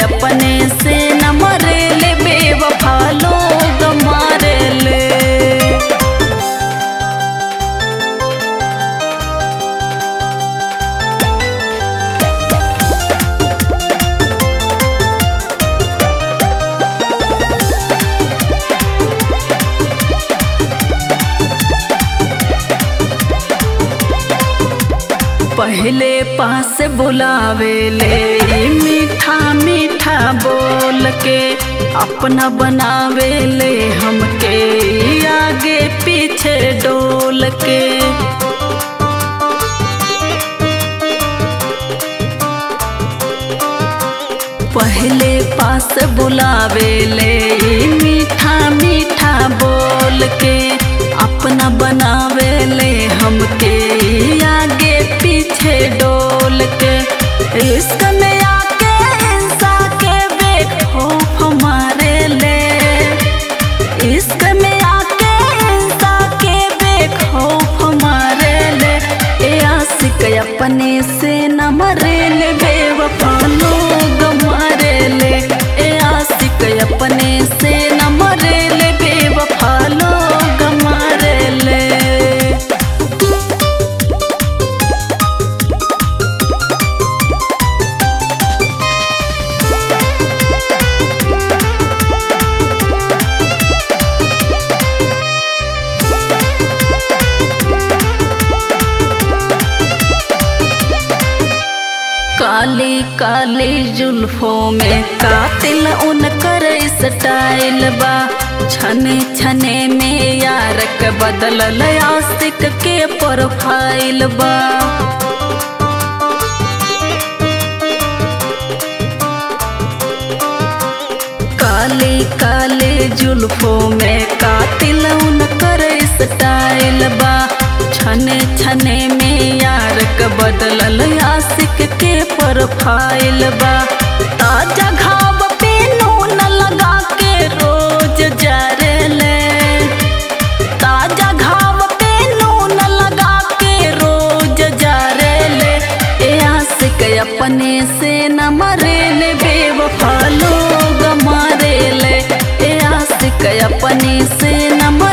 अपने से न मरेले बेवफा लोग मारेले पहले पास बुलावेले मीठा मीठा बोल के अपना बनावेले हमके आगे पीछे डोल के पहले पास बुलावेले मीठा मीठा बोल के अपना बनावेले हमके आगे पीछे डोल के इश्क में आके इंसा के बेखौफ मारे ले इश्क में आके इंसा के बेखौफ मारे ले ए आशिक अपने से न मरे ले बेवफा लोग मारे ले ए आशिक अपने से न मरे ले बेवफा लोग मारे ले काली काली जुल्फों में कातिल उनकर स्टाइल बा छने छने में यार के बदलल आशिक के प्रोफाइल बा काली काली जुल्फों में कातिल उनकर स्टाइल बा छने छने में यार के बदलल आशिक के प्रोफाइल बा ताजा घाव पे नून लगा के रोज जरेले ताजा घाव पे नून लगा के रोज जरेले ए आशिक अपने से न मरेले बेवफा लोग मारेले ए आशिक अपने से न